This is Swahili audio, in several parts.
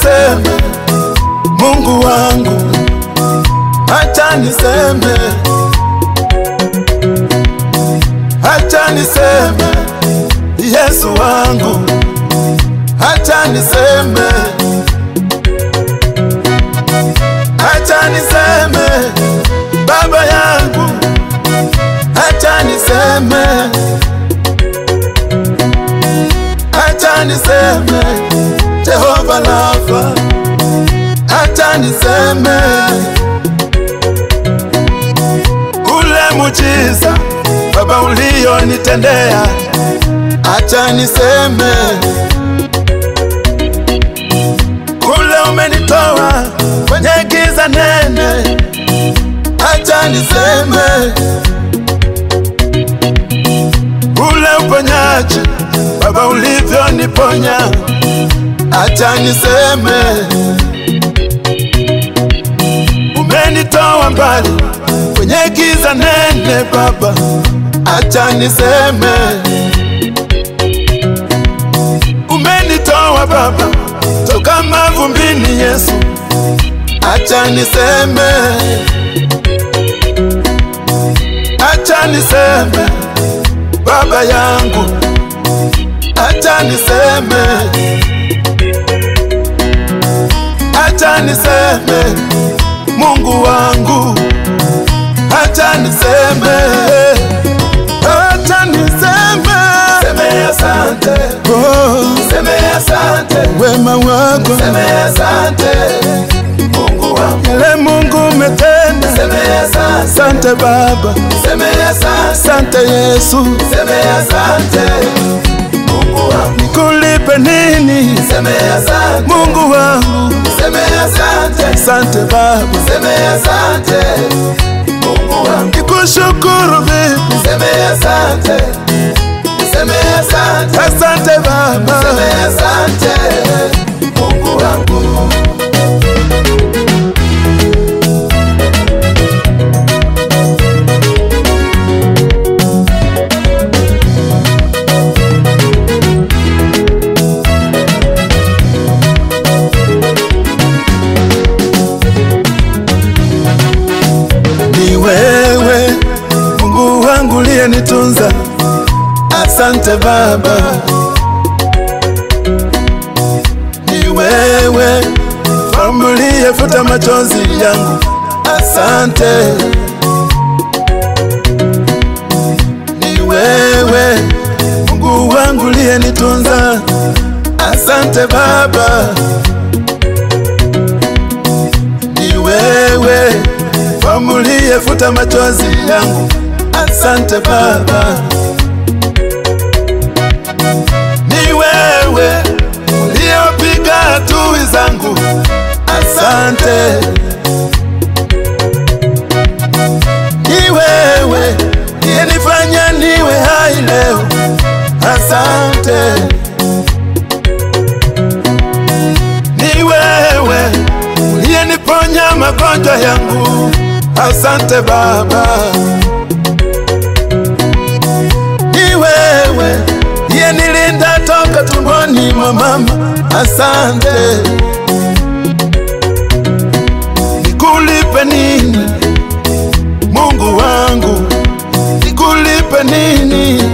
niseme Mungu wangu, acha niseme, acha niseme Yesu wangu, acha niseme, acha niseme Baba yangu, acha niseme, acha niseme Jehova Rafa, acha niseme ule mujiza Baba ulionitendea, acha niseme kule umenitoa kwenye giza nene, acha niseme ule uponyaji Baba ulivyoniponya, acha niseme umenitoa mbali kwenye giza nene Baba, acha niseme umenitoa Baba toka mavumbini Yesu, acha niseme, acha niseme Baba yangu, acha niseme, acha niseme Mungu wangu, acha niseme, acha niseme, Seme asante, oh, seme asante, wema wako seme asante, Mungu wangu. yale Mungu umetenda. Seme asante, Asante Baba, seme asante, asante Yesu, seme asante, Mungu wangu. nikulipe nini Seme asante, Mungu wangu? seme asante, Asante Baba, seme asante, Mungu wangu. nikushukuru vipi? Seme asante, seme asante, Asante Baba, seme asante, Mungu wangu. ni wewe Mungu wangu uliyenitunza. Asante Baba, ni wewe Mfalme uliyefuta machozi yangu. Asante, ni wewe Mungu wangu uliyenitunza. Asante Baba, ni wewe Mfalme uliyefuta machozi yangu. Asante Baba, ni wewe uliyepiga adui zangu. Asante, ni wewe uliyenifanya niwe hai leo. Asante, ni wewe uliyeniponya magonjwa yangu. Asante Baba, ni wewe uliyenilinda toka tumboni mwa mama. Asante, nikulipe nini Mungu wangu, nikulipe nini,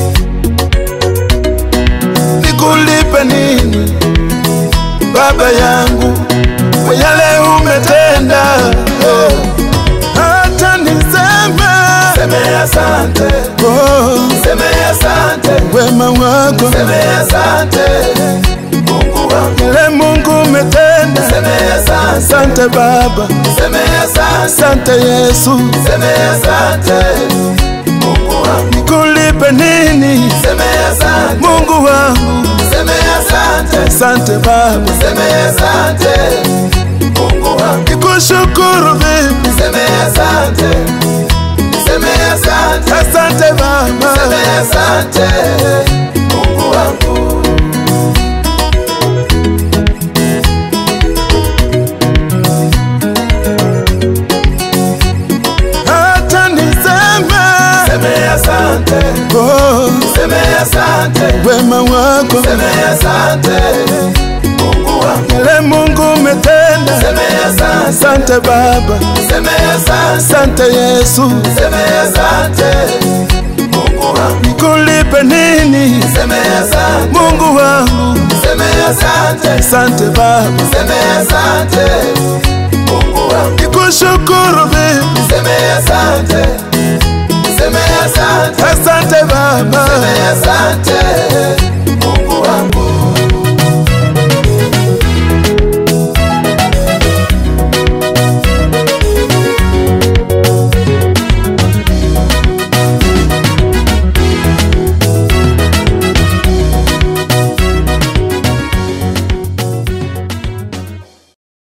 nikulipe nini Baba yangu kwa yale umetenda. Oh, hata niseme Seme asante, oh, seme asante, wema wako seme asante, Mungu wangu. yale Mungu umetenda. Seme asante, Asante Baba, seme asante, asante Yesu, seme asante, Mungu wangu. nikulipe nini Seme asante, Mungu wangu? seme asante, Asante Baba, seme asante, Mungu wangu. nikushukuru vipi? Seme asante, seme asante, Asante Baba, seme asante, Mungu wangu. hata niseme Seme asante, oh, seme asante, wema wako seme asante, Mungu wangu. yale Mungu niseme asante, Asante Baba, niseme asante, asante Yesu, niseme asante, Mungu wangu, nikulipe nini niseme asante, Mungu wangu? niseme asante, Asante Baba, niseme asante, Mungu wangu, nikushukuru vipi? niseme asante, niseme asante, Asante Baba, niseme asante,